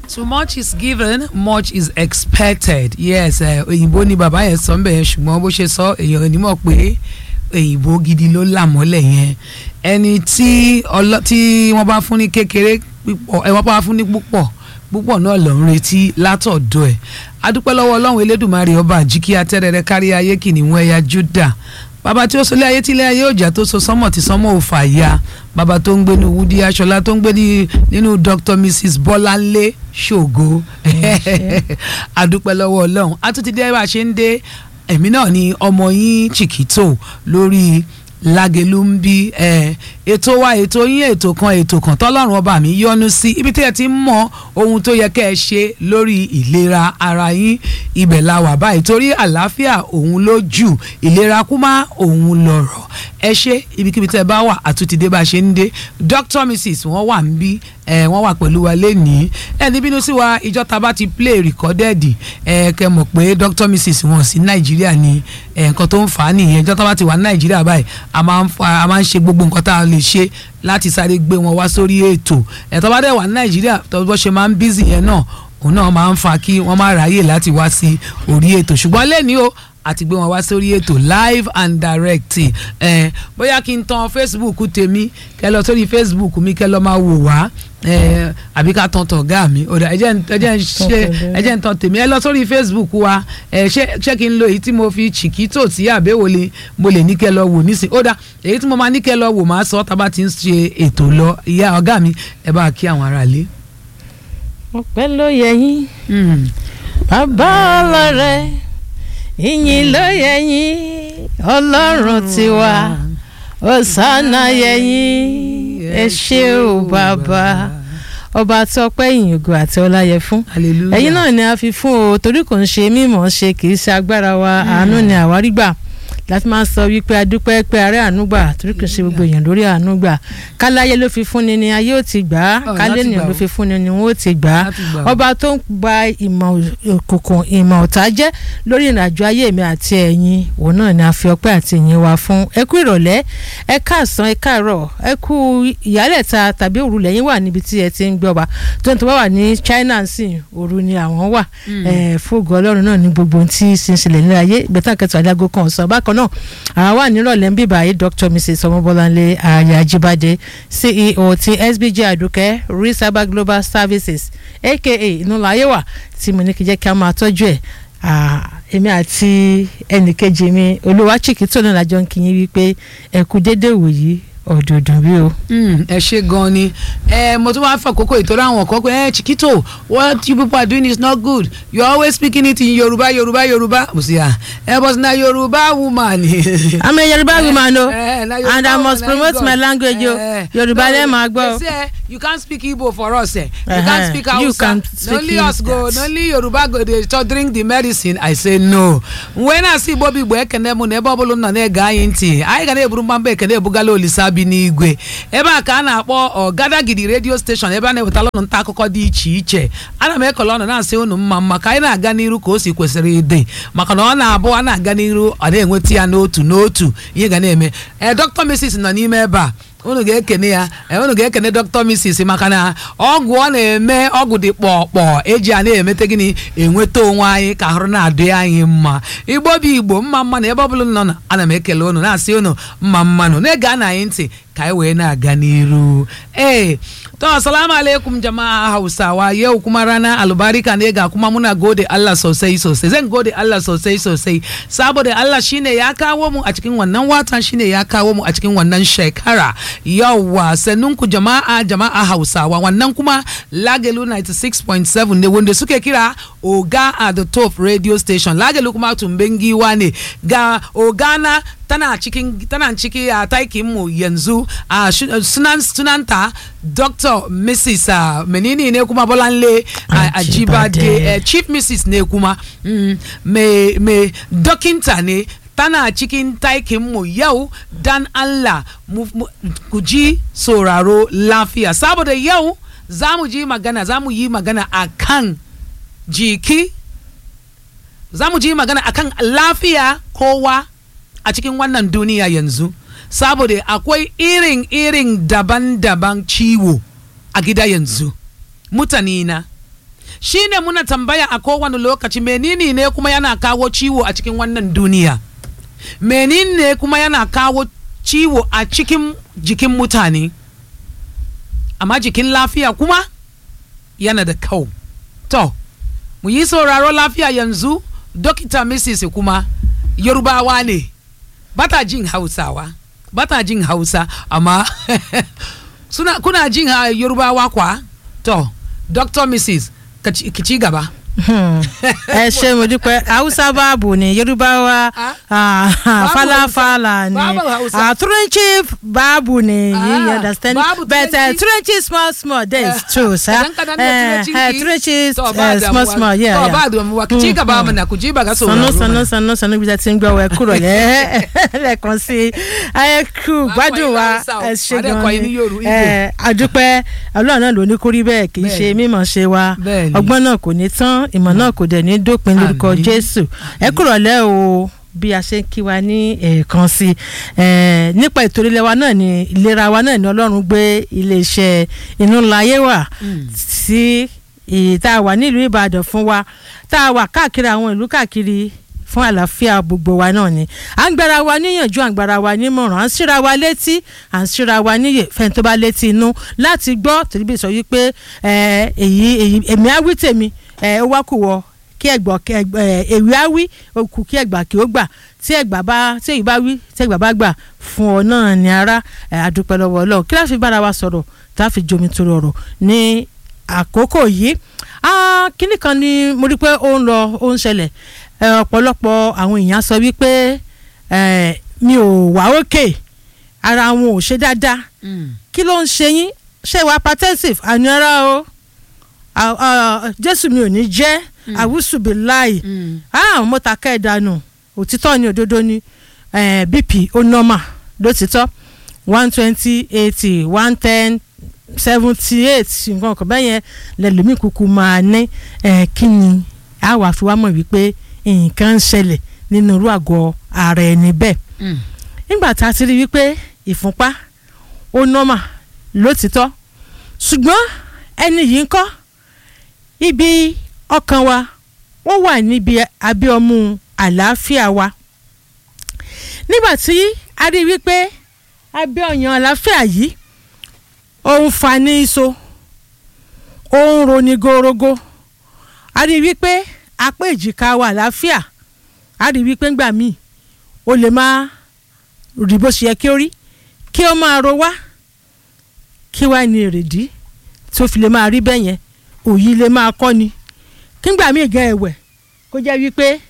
too much is given much is expected yes eh, òyìnbó ni bàbá yẹn sọ nbẹ yẹn ṣùgbọ́n bó ṣe sọ èèyàn ò ní mọ̀ pé òyìnbó gidi ló là mọ́lẹ̀ yẹn ẹni tí ọlọ tí wọ́n bá fún ní kékeré púpọ̀ ẹ wọ́n bá fún ní púpọ̀ púpọ̀ náà ló ń retí látọ̀dọ̀ ẹ̀ adúpẹ́ lọ́wọ́ ọlọ́run elédùnmarè ọba àjíkí atẹ́rẹrẹ kárí ayé kìnìún ẹ̀yà Júdà bàbá tí ó sọlé ayé tí ilé ayé òjà tó so sánmọ̀ tí sánmọ̀ ò fà ya bàbá tó ń gbé ní Wúdí Aṣọlá tó ń gbé ní nínú Dr Mrs Bọ́láńlé Ṣògo adúpẹ́ lọ́wọ́ ọlọ́run a tún ti dé bá a ṣe ń dé èmi náà ni ọmọ yín Chiquito lórí Lágelú ń bí ètò wa ètò yín ètò kan ètò kan tọ́lọ́run ọba mi yọ́nú sí ibi tí ẹ ti ń mọ ohun tó yẹ kẹ́ ẹ ṣe lórí ìlera ara yín ibẹ̀ la wà báyìí torí àlàáfíà òun ló jù ìlera kúmá òun lọ̀rọ̀ ẹ ṣe ibikíbi tẹ́ ẹ bá wà àtúntìdé bá a ṣe ń dé Dr Mrs wọ́n wà ń bí ẹ wọ́n wà pẹ̀lú wa lẹ́nìí ẹ ní bínú sí wa ìjọ ta bá ti play recorded ẹ kẹ mọ̀ pé Dr Mrs wọn sí Nàìjíríà ni nǹkan tó ń fà á nìyẹn ìjọ ta bá ti wà ní Nàìjíríà báyìí a máa ń ṣe gbogbo nǹkan tá a lè ṣe láti sáré gbé wọn wá sórí ètò ẹ̀ tó bá dẹ̀ wà ní Nàìjíríà tó bó ṣe máa ń bízì yẹn náà òun náà máa ń fa kí wọ́n má ráyè láti wá sí orí ètò ṣùgbọ́n lẹ́ni o àti gbé wọn wá sórí ètò live and direct ẹ bóyá kí n tan Facebook tèmi kẹ lọ sórí Facebook mi kẹ lọ máa wò wá ẹ àbí ká tan tọ̀gá mi ọ̀dà ẹ jẹ́ ń ṣe ẹ jẹ́ ń tan tèmi ẹ lọ sórí Facebook wa ẹ ṣé ṣé kí n lo èyí tí mo fi Chiquito tí àbẹ̀wò lè mo lè ní kẹ lọ wò nísìnyí ọ̀dà èyí tí mo máa ní kẹ lọ wò máa sọ tá a bá ti ń ṣe ètò lọ ìyá ọ̀gá mi ẹ bá kí àwọn aráalé. ọpẹ́ ló yẹ yín bàbá ọlọ́rẹ́ ìyìn ló yẹ yín ọlọ́run tiwa ọ̀sánà yẹ yín ẹ ṣé o bàbá ọba tí ọpẹ́ ìyìn ògo àti ọlá yẹ fún hallelujah ẹ̀yin náà ni a fi fún o torí kò ń ṣe mímọ̀ ṣe kì í ṣe agbára wa àánú ni àwárí gbà láti máa ń sọ wípé adúpẹ́ pé ààrẹ àánúgbà torí kò ṣe gbogbo èèyàn lórí àánúgbà káláyé ló fi fúnni ni ayé ò ti gbà á Ọ̀, kálé láti ènìyàn gbà ló ó. fi fúnni ni wọn ò ti gbà á Láti gbà ó. ọba tó ń gba ìmọ̀ òkùnkùn ìmọ̀ ọ̀tá jẹ́ lórí ìrìnàjò ayé mi àti ẹ̀yin òun náà ni a fi ọpẹ́ àti ìyìn wa fún ẹ kú ìrọ̀lẹ́ ẹ káàsán ẹ káàárọ̀ ẹ kú ìyálẹ̀ta tàbí òru lẹ́yìn wà níbi tí ẹ ti ń gbọ́ wa tó ń tó wà ní China sí òru ni àwọn wà ẹ fóògùn ọlọ́run náà ní gbogbo ohun tí sísìlẹ̀ ní ayé ìgbẹ́tàn kẹtù adágó kan ọ̀sán bákan náà àwọn wà nírọ̀lẹ́ ń bíbá yìí Dr Mrs ọmọbọ́láńlé ayé ajíbádé CEO ti SBJ àdùkẹ́ risaba global services aka inúláyé wà tí mo ní kí jẹ́ kí a máa tọ́jú ẹ̀ Ah, èmi àti ẹnìkejì mi olúwa Chiquito náà lájọ ń kí yín wípé ẹ kú déédéé wòyí ọ̀dọ̀ọ̀dọ̀ bí o. Mm, ẹ ṣe gan ni ẹ mo tún wá fọ àkókò ìtọ́jú àwọn kan pé ẹ Chiquito what you people are doing is not good you are always speaking it in Yoruba Yoruba Yoruba mo sì à ẹ but na Yoruba woman. I'm a Yoruba woman o Eh, na Yoruba and I must woman, promote thank my God. language o Eh, Yorùbá no, lẹ́ẹ̀ máa gbọ́ they o. say you can't speak Igbo for us eh. you Uh-huh. can't speak You Hausa can't na speak only us go that. na only Yoruba go dey to drink the medicine I say no when I see Igbo Igbo ekene mụ na ebe ọbụla m nọ na-ege anyị ntị anyị ga na-eburu mgbamba ekene ebugala olisa bi n'igwe ebe a ka a na-akpọ ọgadagidi redio steshọn ebe a na-ewetala ụnụ nta akụkọ dị iche iche ana m ekele ọnụ na-asị unu mma mma ka anyị na-aga n'iru ka o si kwesịrị ịdị maka na ọ na-abụ a na-aga n'iru ọ na-enweta ya n'otu n'otu ihe ga na-eme ee Dr. Mrs nọ n'ime ebe a unu ga-ekene ya ee, unu ga-ekene Dr. Mrs maka na ọgwụ ọ na-eme ọgwụ dị kpọkpọ eji a na-emete gịnị enweta onwe anyị ka ahụrụ na-adị anyị mma igbo bụ igbo mma mma na ebe ọbụla unu nọ na ana m ekele unu na-asị unu mma mmanụ na-ege ana anyị ntị ka anyị wee na-aga n'iru ee to assalamu alaikum jama'a hausawa yau kuma rana albarika ne ga kuma muna gode Allah sosai sosai zan gode Allah sosai sosai saboda Allah shine ya kawo mu a cikin wannan watan shine ya kawo mu a cikin wannan shekara yauwa sannun ku jama'a jama'a hausawa wannan kuma lagelu 96.7 ne wanda suke kira oga at the top radio station lagelu kuma tumben giwa ne ga ogana tana cikin tana ciki a taikin mu yanzu a sunan sunanta dr mrs uh, menini ne kuma bolanle a Ajibade. ajibade eh, chief mrs ne kuma mm, me me dokinta ne tana cikin taikin mu yau dan Allah mu, mu, ku ji sauraro lafiya saboda yau za mu ji magana za mu yi magana akan jiki za mu ji magana akan lafiya kowa a cikin wannan duniya yanzu saboda akwai irin irin daban-daban ciwo a gida yanzu mutane na shine muna tambaya a kowane lokaci menene ne kuma yana kawo ciwo a cikin wannan duniya menene ne kuma yana kawo ciwo a cikin jikin mutane amma jikin lafiya kuma yana da kau to mu yi sauraro lafiya yanzu dokita mrs kuma yorubawa ne bata jin hausawa bata jin hausa amma suna kuna jin ha yorubawa kwa to dr mrs ka ci ki ci gaba ẹ ṣe mo dúpẹ́ haúsá báàbù ni yorùbá wa Ah. ah, Babu falafala ni Babu Hausa. ah, turanci báàbù ni Ah, you understand babu but uh, Turanci. turanci small small there is true sa kadan kadan da turancin ki turanci to ba eh, small damuwa. small yeah to yeah. ba damuwa ki ci gaba mana ku ji ba ga sanu sauraro sanu mana. sanu sanu bí a ti ń gbọ́ wẹ kúrò lẹ́ lẹ́ẹ̀kan sí i ẹ kú Máa gbádùn kọ́ wa yín Hausa o, ẹ ṣe máa dẹ̀ gan kọ́ yín ní ni Yorù- Igbo. ẹ àdúpẹ́ ọlọ́run náà ló ní kórí bẹ́ẹ̀ kì í ṣe Bẹ́ẹ̀ni. mímọ̀ ṣe wa Bẹ́ẹ̀ni. ọgbọ́n náà kò ní tán ìmọ̀ náà kò dẹ̀ ní dópin lórúkọ Àmín. jésù ẹ kúrò lẹ́ o bí a ṣe ń kí wa ní ẹ̀ẹ̀kan sí i nípa ètò ìlera wa náà ni ìlera wa náà ni ọlọ́run gbé iléeṣẹ́ inú ńlá ayé wà Mm. sí èyí tá a wà nílùú ìbàdàn fún wa tá a wà káàkiri àwọn ìlú káàkiri fún àlàáfíà gbogbo wa náà ni à ń gbára wa níyànjú à ń gbára wa nímọ̀ràn à ń síra wa létí à ń síra wa níyè fẹ́ni tó bá létí inú láti gbọ́ torí bí sọ wípé ẹ, èyí èyí èmi á wí tèmi ẹ, ó wá kù wọ kí ẹgbọ́ kí ẹgbọ́ ẹ, èwe á wí ó kù kí ẹgbà kí ó gbà tí ẹgbà bá tí èyí bá wí tí ẹgbà bá gbà fún ọ náà ní ara ẹ, àdúpẹ́ lọ́wọ́ ọlọ́run kí láfi bára wa sọ̀rọ̀ tá a fi jomi toro ọ̀rọ̀ ní àkókò yìí ah, kíní kan ni mo rí pé ó ń lọ ó ń ṣẹlẹ̀ ẹ, ọ̀pọ̀lọpọ̀ àwọn èèyàn sọ wípé ẹ, mi ò wá òkè ara wọn ò ṣe dáadáa Mm. kí ló ń ṣe yín ṣé ìwà hypertensive àníọ́rá o à- à- jésù mi ò ní jẹ́ àwùsùbí láì Mm. ah mo ta kẹ́ ẹ̀ dànù òtítọ́ ni òdodo ni eh, bp ó nọ́mà lótìtọ́ one twenty eighty one ten seventy eight nǹkan kan bẹ́ẹ̀ yẹn lẹ́lòmíì kúkú máa ní eh, kí ni a wà fi wá mọ̀ wípé nǹkan ń ṣẹlẹ̀ nínú irú àgọ́ ara ẹni bẹ́ẹ̀ Mm. nígbà tá a ti rí wípé ìfúnpá ó nọ́mà lótìtọ́ ṣùgbọ́n ẹni yìí ń kọ́ ibi ọkàn wa ó wà níbi abẹ́ ọmú àlàáfíà wa nígbà tí a rí wípé abẹ́ ọyàn àlàáfíà yìí ó ń fa ní iṣo ó ń roni gorogo a rí wípé apá èjìká wa àlàáfíà a rí wípé ńgbà míì ó lè máa rí bó ṣe yẹ kí ó rí kí ó máa ro wá kí wá ní èrèdí tí ó fi lè máa rí bẹ́ẹ̀ yẹn òyì lè máa kọ́ ni kígbà míì gan ẹ̀wẹ̀ kó jẹ́ wípé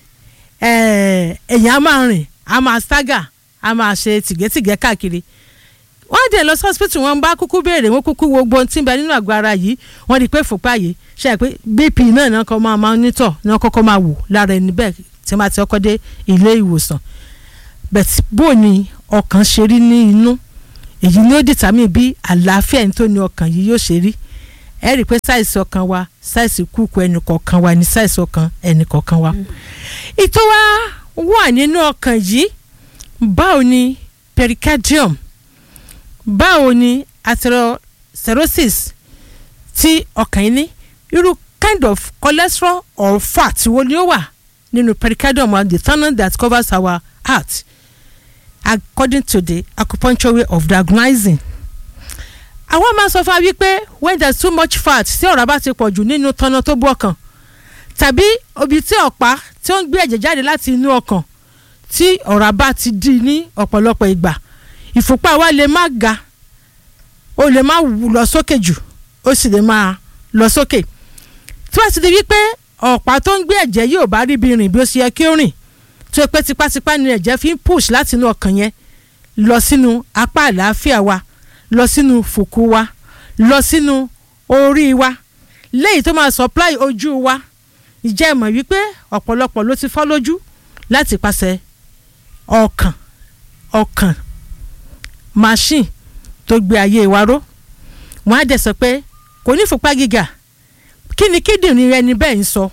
eh, èèyàn á máa rìn á máa stagger á máa ṣe tìgẹ́tìgẹ́ káàkiri wọ́n dẹ̀ lọ sí hospital wọn bá kúkú béèrè wọ́n kúkú wo gbọ́n tí ń bẹ nínú àgọ́ ara yìí wọ́n rí i pé fòpá yìí ṣe é pé bp náà náà kọ́ máa máa nítọ̀ náà kọ́kọ́ máa wò lára ẹni bẹ́ẹ̀ tí wọ́n bá ti ọkọ́ dé ilé ìwòsàn bẹ́ẹ̀ bó ni ọkàn ṣe rí ní inú èyí ni ó dìtàmì bí àlàáfíà ẹni tó ní ọkàn yìí yóò ṣe rí ẹ rí i pé sáìsì ọkàn wa sáìsì kúkú ẹnì kọ̀ọ̀kan wa ní sáìsì ọkàn ẹnì kọ̀ọ̀kan wa. ìtọ́ wa wà nínú ọkàn yìí báwo ni pericardium báwo ni atherosclerosis tí ọkàn yìí ní irú kind of cholesterol or fat wo ni ó wà nínú pericardium and the tunnel that covers our heart according to the acupuncture way of diagnosing àwọn máa sọ fún wa wípé when there is too much fat tí ọ̀rá bá ti pọ̀ jù nínú tọ́nà tó bú ọkàn tàbí obi tí ọ̀pá tí ó ń gbé ẹ̀jẹ̀ jáde láti inú ọkàn tí ọ̀rá bá ti dì ní ọ̀pọ̀lọpọ̀ ìgbà ìfúnpá wa lè má ga ó lè má wù lọ sókè jù ó sì lè máa lọ sókè tí wọ́n ti di wípé ọ̀pá tó ń gbé ẹ̀jẹ̀ yóò bá rí bí rìn bí ó ṣe yẹ kí ó rìn tó pé tipátipá ni ẹ̀jẹ̀ fi ń push láti inú ọkàn yẹn lọ sínú apá àlàáfíà wa lọ sínú fùkú wa lọ sínú orí wa léyìí tó máa supply ojú wa ìjẹ́ ìmọ̀ wípé ọ̀pọ̀lọpọ̀ ló ti fọ́ lójú láti pàṣẹ ọkàn ọkàn machine tó gbé ayé wa ró wọ́n á dẹ̀ sọ pé kò ní ìfúnpá gíga kí ni kíndìnrín rẹ ni bẹ́ẹ̀ ń sọ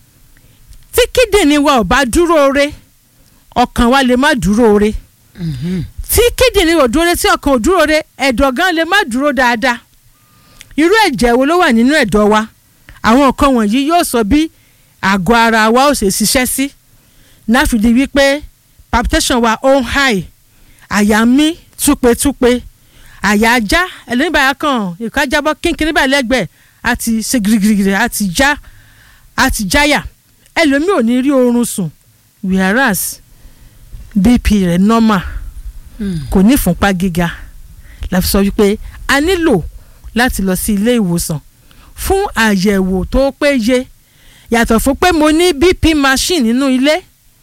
tí kíndìnrín wa ò bá dúró re ọkàn wa lè má dúró re tí kíndìnrín ò dúró re tí ọkàn ò dúró re ẹ̀dọ̀ gan lè má dúró dáadáa irú ẹ̀jẹ̀ wo ló wà nínú ẹ̀dọ̀ wa àwọn nǹkan wọ̀nyí yóò sọ bí àgọ́ ara wa ó ṣe ṣiṣẹ́ sí náfìdí wípé palpitation wa ó ń high àyà mí túpetúpe àyà ajá ẹlẹ́nìbàyà kan ìkájábọ́ kínkínní báyìí lẹ́gbẹ̀ẹ́ àti ṣe girigirigiri àti já àti jáyà ẹlòmíì ò ní rí oorun sùn whereas bp rẹ̀ normal kò ní ìfúnpá gíga la fi sọ wípé a nílò láti lọ sí ilé ìwòsàn fún àyẹ̀wò tó péye yàtọ̀ fún pé mo ní bp machine nínú ilé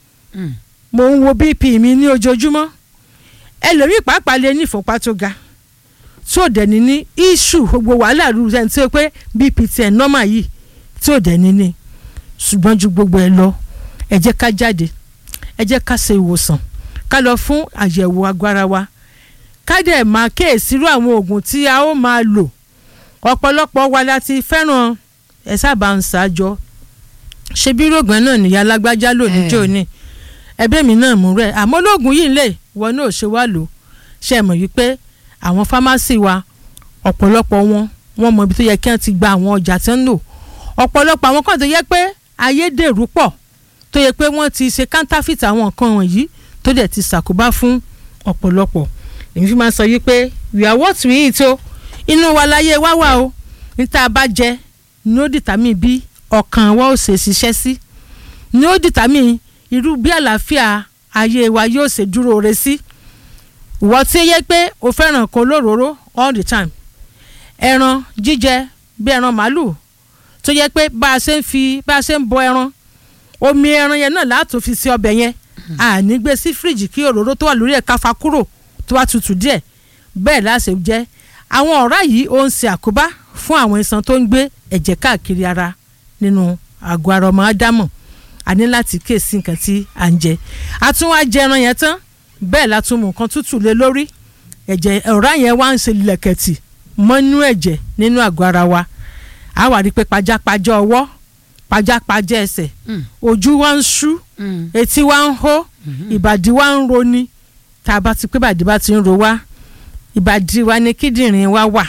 mo ń wo bp mi ní ojoojúmọ́ ẹlòmíì pàápàá lè ní ìfúnpá tó ga tí ò dẹ̀ ní ní issue gbogbo wàhálà rú sẹ́ni tí ó pé bp tiẹ̀ normal yìí tí ò dẹ̀ ní ní ṣùgbọ́n ju gbogbo ẹ lọ ẹ jẹ́ ká jáde ẹ jẹ́ ká ṣe ìwòsàn ká lọ fún àyẹ̀wò agbára wa ká dẹ̀ máa kíyèsírú àwọn oògùn tí a ó máa lò ọ̀pọ̀lọpọ̀ wa la ti fẹ́ràn ẹ sábà ń ṣàjọ ṣe bí rògbọ́n náà nìyá alágbájá lò níjó ni ẹbí mi náà mú rẹ àmọ́ lóògùn yìí lè wọn náà ṣe wá lò ṣe mọ̀ wípé àwọn fámásì wa ọ̀pọ̀lọpọ̀ wọn wọn mọ ibi tó yẹ kí wọ́n ti gba àwọn ọjà tí wọ́n ń lò ọ̀pọ̀lọpọ̀ àwọn kan tó yẹ pé ayédèrú pọ̀ tó yẹ pé wọ́n ti ṣe counterfeit àwọn nǹkan wọ̀nyí tó dẹ̀ ti ṣàkóbá fún ọ̀pọ̀lọpọ̀ èmi fi máa sọ yí pé we are what we eat o inú wa láyé wá wà o níta bá jẹ ní ó dìtàmì bí ọkàn wa ó ṣe ṣiṣẹ́ sí ní ó dìtàmì irú bí àlàáfíà ayé wa yóò ṣe dúró re sí ìwọ tí ó yẹ pé o fẹ́ràn kan lóróró all the time ẹran jíjẹ bí ẹran màálù tó yẹ pé bá a ṣe ń fi bá a ṣe ń bọ ẹran omi ẹran yẹn náà látò fi sí ọbẹ̀ yẹn àní gbé sí fíríjì kí òróró tó wà lórí ẹ̀ ká fa kúrò tó wá tutù díẹ̀ bẹ́ẹ̀ láṣẹ jẹ́ àwọn ọ̀rá yìí ó ń ṣe àkóbá fún àwọn iṣan tó ń gbé ẹ̀jẹ̀ káàkiri ara nínú àgọ́ ara ọmọ ádámọ̀ a ní láti kíyèsí nǹkan tí à ń jẹ a tún wá jẹ ẹran yẹn tán bẹ́ẹ̀ la tún mú nǹkan tútù lé lórí ẹ̀jẹ̀ ọ̀rá yẹn wá ń ṣe lẹ̀kẹ̀tì mọ́nú ẹ̀jẹ̀ nínú àgọ́ ara wa a wà rí i pé pajápajá ọwọ́ pajápajá ẹsẹ̀ ojú wa ń ṣú etí wa ń hó ìbàdí wa ń roni tá a bá ti pé ìbàdí bá ti ń ro wá ìbàdí wa ni kíndìnrín wa wà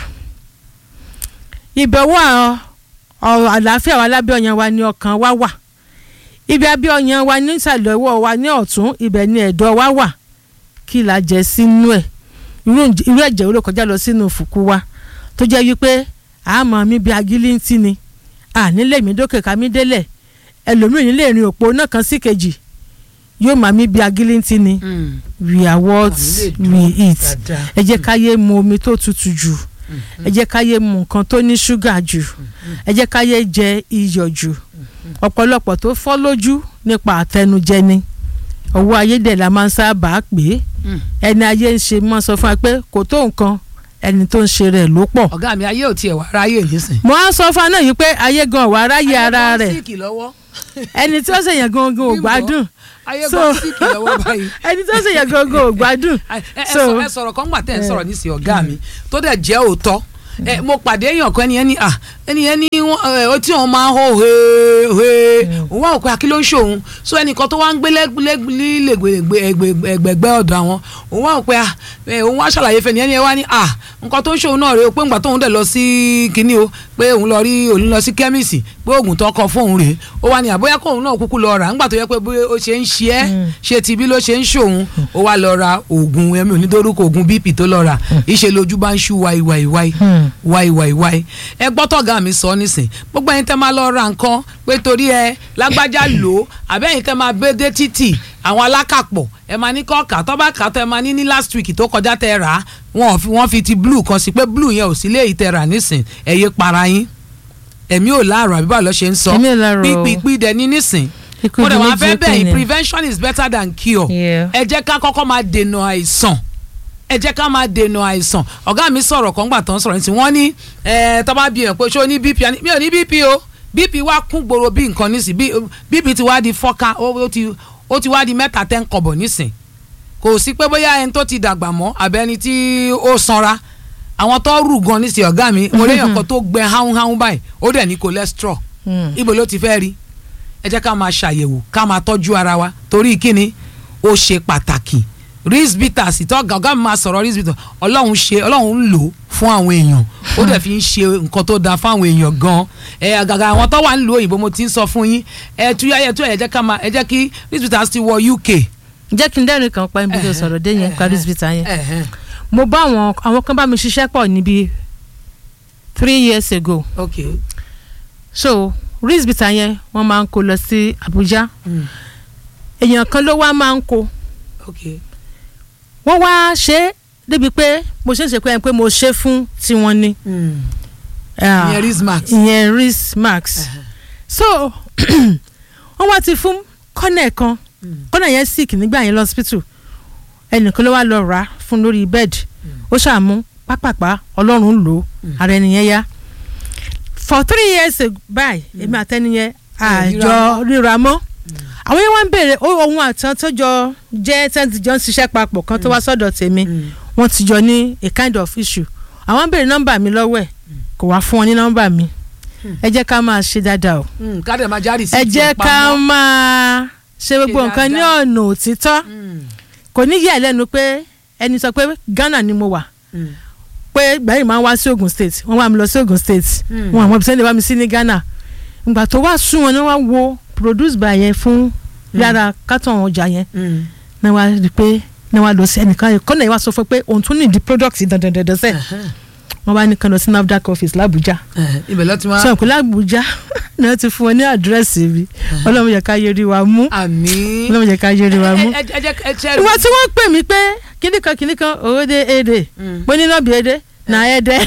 ibẹ̀ wà ọ̀rọ̀ àlàáfíà wa lábẹ́ ọyàn wa ni ọkàn wa wà ibi abẹ́ ọyàn wa ní ìsàlẹ̀ ọwọ́ wa ní ọ̀tún ibẹ̀ ni ẹ̀dọ̀ wa wà kí la jẹ sínú ẹ̀ irú ẹ̀jẹ̀ wo ló kọjá lọ sínú fùkú wa tó jẹ́ wípé àmọ́ mi bí agilíntì ni ànílẹ̀ mi dókè ká mi délẹ̀ ẹlòmíràn nílé ìrìn òpó náà kan sí kejì yóò máa mi bí agilíntì ni we are what we eat ẹ jẹ́ ká yé mu omi tó tutù jù ẹ jẹ́ ká yé mu nǹkan tó ní ṣúgà jù ẹ jẹ́ ká yé jẹ iyọ̀ jù ọ̀pọ̀lọpọ̀ tó fọ́ lójú nípa àtẹnujẹ ni owó ayédè la máa ń sábà pè é ẹni ayé ń ṣe máa sọ fún wa pé kò tó nǹkan ẹni tó ń ṣe rẹ̀ ló pọ̀. ọ̀gá mi ayé ò tiẹ̀ wá ráyè nísìn. mo á sọ fún wa náà yìí pé ayé gan wà ráyè ara rẹ̀ síìkì lọ́wọ́. ẹni tí ó ṣèyàn gangan ò gbádùn ayé gan síìkì lọ́wọ́ báyìí. ẹni tí ó ṣèyàn gangan ò gbádùn. ẹ sọ̀rọ̀ kan gbà tẹ́ ẹ sọ̀rọ̀ nísìnyí ọ̀gá mi tó dẹ̀ jẹ́ òótọ́ ẹ mo pàdé èèyàn kan ẹnìyẹn ní à ẹnìyẹn ní wọn tí wọn máa ń hó hee òun wà òkè àkí ló ń ṣòun so ẹnìkan tó wá ń gbé lẹ́gbẹ̀gbẹ̀ ọ̀dọ̀ àwọn òun wà òkè òun wá ṣàlàyé fẹ́ nìyẹn ní ẹ wá ní à nǹkan tó ń ṣòun náà rèé o pé ńgbà tóun dẹ̀ lọ sí kínní o pé òun lọ rí òun lọ sí kẹ́míìsì pé oògùn tó kọ fóun rèé ó wá ní àbóyá kóun náà kúkú lọ rà ńgbà tó yẹ pé bí ó ṣe ń ṣe ẹ́ ṣe ti bí ló ṣe ń ṣòun ó wá lọ ra oògùn ẹ̀mí onídórúkọ oògùn bp tó lọ rà ìṣe lójú bá ń ṣú wáíwáíwáí wáíwáíwáí ẹ gbọ́ tọ́gà mi sọ nísìn gbogbo ẹ̀yin tẹ́ máa lọ ra nǹkan pé torí ẹ lágbájá lò ó àbẹ́yìn tẹ́ máa gbé dé títì àwọn alákàpọ̀ ẹ máa ní kọ́ọ̀kà tọ́ba kà tẹ́ máa ní ní last week tó kọjá tẹ́ rà á wọ́n fi wọ́n fi ti blue kan sí pé blue yẹn ò sí lé ìtẹ́ rà nísìn ẹ yé para yín ẹ̀mí ò láàrọ̀ àbí báwo lọ ṣe ń sọ pípípí dẹ̀ ní nísìn mo dẹ̀ wá fẹ́ bẹ́ẹ̀ prevention is better than cure ẹ jẹ́ ká kọ́kọ́ máa dènà àìsàn ẹ jẹ́ ká máa dènà àìsàn ọ̀gá mi sọ̀rọ̀ kan gbà tán sọ̀rọ̀ ní ti wọ́n ní tọ́ba bí yẹn pé ṣé o ní bp mi ò ní bp o bp wá kún gbòòrò bí nǹkan nísìn bp ti wá di fọ́ká ó ti wá di mẹ́ta tẹ́ ń kọ̀bọ̀ nísìn kò sí pé bóyá ẹni tó ti dàgbà mọ́ àbẹ́ni tí ó sanra àwọn tó rù gan nísìn ọ̀gá mi mo léèyàn kan tó gbẹ háúnháún báyìí ó dẹ̀ ní cholesterol ibo ló ti fẹ́ rí ẹ jẹ́ ká máa ṣàyẹ̀wò ká máa tọ́jú ara wa torí kíni ó ṣe pàtàkì reese bitters ìtọ́ ọ̀gá mi máa sọ̀rọ̀ reese bitters ọlọ́run ṣe ọlọ́run ń lò ó fún àwọn èèyàn ó dẹ̀ fi ń ṣe nǹkan tó dáa fún àwọn èèyàn gan ẹ àgàgà àwọn tó wà nílùú òyìnbó mo ti ń sọ fún yín ẹ tú ẹ tú ẹ jẹ́ ká máa ẹ jẹ́ kí reese bitters ti wọ UK. jẹ́ kí n dẹ́rìn kan pa ibi tó sọ̀rọ̀ dé yẹn paris vita yẹn Ẹ̀hẹ́n. mo bá àwọn àwọn kan bá mi ṣiṣẹ́ pọ̀ níbi three years ago ok so reese vita yẹn wọ́n máa ń kó lọ sí Abuja Mm. èèyàn kan ló wá máa ń kó ok wọ́n wá ṣe é débi pé mo ṣe ń ṣe pé ẹni pé mo ṣe fún tiwọn ni Mm. Ah, ìyẹn reese max. ìyẹn reese max so wọ́n wá ti fún kọ́nẹ̀ kan kọ́nẹ̀ yẹn sick nígbà yẹn lọ́sípítù ẹnìkan ló wá lọ rà á fún lórí bẹ́ẹ̀dì ó ṣàmú pápápá ọlọ́run lò ó ara ẹni yẹn yá for three years ago báyìí èmi àtẹniyẹn àjọ ríra mọ́ àwọn yẹn wá ń béèrè ó ohun àtàn tó jọ jẹ́ tẹ́ǹtì jọ ń ṣiṣẹ́ papọ̀ kan tó wá sọ́dọ̀ tèmi Mm. wọ́n ti jọ ní a kind of issue àwọn ń béèrè nọ́mbà mi lọ́wọ́ ẹ̀ kò wá fún wọn ní nọ́mbà mi ẹ jẹ́ ká máa ṣe dáadáa o Mm, ká dẹ̀ máa jáde sí ẹ jẹ́ ká máa ṣe gbogbo nǹkan ní dáadáa. ọ̀nà òtítọ́ kò ní yà lẹ́nu pé ẹni sọ pé Ghana ni mo wà pé gbẹ̀yìn máa ń wá sí Ogun State wọ́n wá mi lọ sí Ogun State Mm. wọn àwọn ibiṣẹ́ lè wá mi sí ní Ghana ìgbà tó wá sún wọn ni wọ́n wo produce by yẹn fún yàrá kátàn ọjà yẹn ní wàá rí i pé ní wàá lọ sí ẹnìkan yẹn kọ́nà yẹn wá sọ fún pé òun tún ní di product dandandandan sẹ́ẹ̀ wọ́n bá ní kan lọ sí NAFDAC office l'Abuja ibẹ̀ ló ti máa sọ pé l'Abuja ni wọ́n ti fún wọn ní àdírẹ́sì mi ọlọ́run yẹ ká yẹri wa mú àmì. ọlọ́run yẹ ká yẹri wa mú. ẹ ẹ jẹ́ ẹ ṣe. ìwọ tí wọ́n pè mí pé kíní kan kíní kan òde èdè mo ní lọ́bì èdè nà ẹ̀dẹ́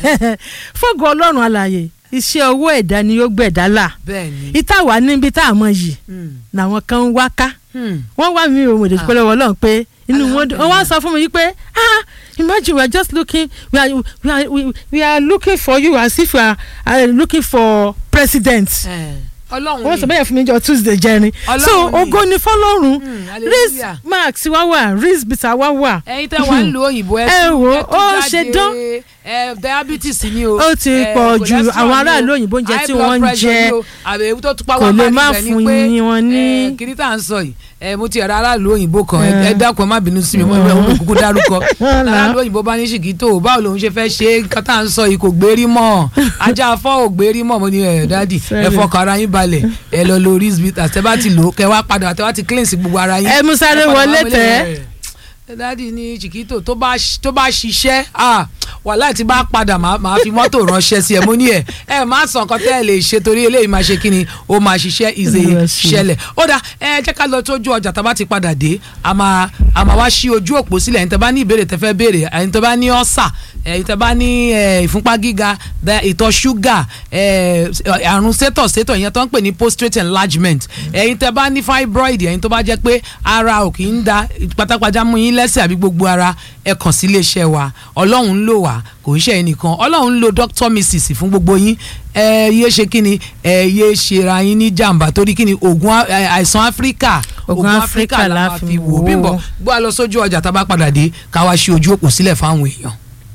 fọ́gọ̀ ọlọ́run alàyè iṣẹ́ owó ẹ̀dá ni yóò gbẹ̀dá là bẹ́ẹ̀ni. ìta wà níbi tá a mọ̀ yìí Mm. làwọn kan ń wá ká Hmm. wọ́n wá mi ò mọ̀dé pẹ́lẹ́ wọ́n lọ́n pé inú wọn dùn wọ́n wá sọ fún mi yìí pé ah imagine we are just looking we are we are we, we are looking for you as if we are uh, looking for president Eh, ọlọ́run wọ́n sọ ni. bẹ́ẹ̀ fún mi jọ tuesday jẹrin so Ọlọ́run ni. ògo ni fọlọ́run Hmm, reese hallelujah. max wá wà reese bitter wá wà ẹ̀yin tẹ́ wà ń lo òyìnbó ẹ ẹ tún- wò ẹ tún ó jáde. ṣe dán. ẹ diabetes ni o. Ó ti ẹ, pọ̀ jù, cholesterol àwọn ni o, aráàlú òyìnbó oúnjẹ high tí blood wọ́n ń pressure jẹ ni o, àbẹ̀ ewu tó tún pa kò wá lè bá má níbẹ̀ ni fún pé, yín wọn ní- ẹ, kiri tá à ń sọ yìí ẹ mo ti ẹ̀rọ aráàlú òyìnbó kan ẹ Eh. ẹ dákun ẹ má bínú sí mi mo mo mo kúkú dárúkọ Ọ̀la. aráàlú òyìnbó bá ní ṣìkìtò báwo lòun ṣe fẹ́ ṣe nǹkan tá à ń sọ yìí kò gbérí mọ́ ajá afọ́ ò gbérí mọ́ mo ní ẹ dádì ẹ Sorry. fọkàn ara yín balẹ̀ ẹ lọ lo risbit àti ẹ bá ti lò ó kẹ wá padà àti ẹ wá ti cleanse gbogbo ara yín ẹ mú sáré ẹ padà wọlé wá wọlé tẹ́. rẹ̀. ẹ dádì ní chiquito tó bá ṣ- tó bá ṣiṣẹ́ ah, wàhálà tí bá padà máa máa fi mọ́tò ránṣẹ́ sí ẹ mo ní ẹ ẹ má sọ nǹkan tẹ́ ẹ lè ṣe torí eléyìí máa ṣe kí ni ó máa ṣiṣẹ́ ìzè Olúwa ṣe. ṣẹlẹ̀ ó dà ẹ jẹ́ ká lọ tójú ọjà tá a bá ti padà dé a máa a máa wá sí ojú òpó sílẹ̀ ẹ̀yin tẹ́ bá ní ìbéèrè tẹ́ fẹ́ béèrè ẹ̀yin tẹ́ bá ní ọ̀sà ẹ̀yin tẹ́ bá ní eh, ìfúnpá gíga bẹ́- ìtọ̀ ṣúgà eh, àrùn sétọ̀ sétọ̀ ìyẹn tó ń pè ní prostate enlargement ẹ̀yin tẹ́ bá ní fibroid ẹ̀yin tó bá jẹ́ pé ara ò kì í da pátápátá mú yín lẹ́sẹ̀ àbí gbogbo ara ẹ kàn sí iléeṣẹ́ wa ọlọ́run ń lò wá kò ń ṣe ẹnìkan ọlọ́run ń lo doctor mrs fún gbogbo yín ẹ yé ṣe kí ni ẹ yé ṣera yín ní jàǹbá torí kí ni oògùn á- ẹ, àìsàn áfíríkà Oògùn Áfíríkà la máa fi wò wò ó. bímbọ gbọ́ a lọ sójú ọjà tá a bá padà dé ká wá ṣe ojú òpó sílẹ̀ fáwọn èèyàn.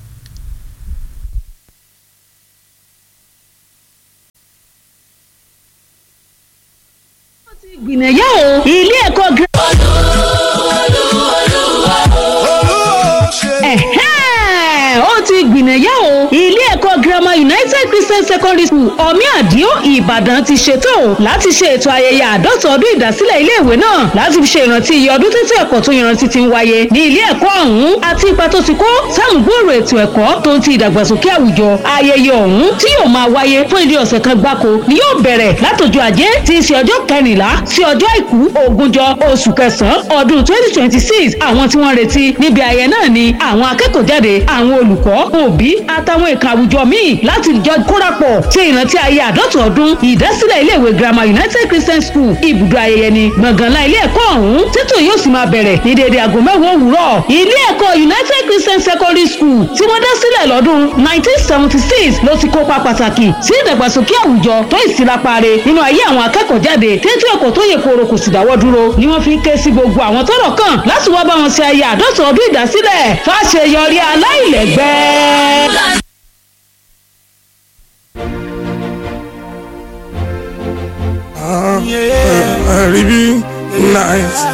gbìnàyà o ilé ẹ̀kọ́ gírámà. Ẹ̀hẹ́n, ó ti gbìnàyà o ilé ẹ̀kọ́ girama United Christian Secondary School ọ̀mí àdìó Ìbàdàn ti ṣètò láti ṣe ètò ayẹyẹ àádọ́ta ọdún ìdásílẹ̀ iléèwé náà láti fi ṣe ìrántí iye ọdún títí ẹ̀kọ́ tó yanrantí ti ń wáyé ní ilé ẹ̀kọ́ ọ̀hún àti ipa tó ti kó sáàmùgbòòrò ètò ẹ̀kọ́ tó ń ti ìdàgbàsókè àwùjọ ayẹyẹ ọ̀hún tí yóò máa wáyé fún ilé ọ̀sẹ̀ kan gbáko ni yóò bẹ̀rẹ̀ látọjọ́ ajé tí í ṣe ọjọ́ kẹrìnlá sí ọjọ́ àìkú ogúnjọ́ oṣù kẹsàn-án ọdún twenty twenty six àwọn tí wọ́n retí níbi ayẹyẹ náà ni àwọn akẹ́kọ̀ọ́ jáde àwọn olùkọ́ òbí àtàwọn ẹ̀ka àwùjọ míì láti jọ kórapọ̀ ṣe ìrántí ayé àádọ́ta ọdún ìdásílẹ̀ iléèwé girama United Christian School ibùdó ayẹyẹ ni gbọ̀ngànlá ilé ẹ̀kọ́ ọ̀hún títò yóò sì máa bẹ̀rẹ̀ ní dédé aago mẹ́wàá òwúrọ̀ ilé ẹ̀kọ́ United Christian Secondary School tí wọ́n dá sílẹ̀ lọ́dún nineteen seventy six ló ti kópa pàtàkì sí ìdàgbàsókè àwùjọ tó ìsirapare nínú ayé àwọn akẹ́kọ̀ọ́ jáde tètè ẹ̀kọ́ tó yẹ kóró kò sì dáwọ́ dúró ni wọ́n fi ń ké sí gbogbo àwọn tọ́rọ̀ kàn láti wá bá wọn ṣe ayé àádọ́ta ọdún ìdásílẹ̀ fàṣeyọrí aláìlẹ́gbẹ́. Uh, uh, uh, Ribi, nice.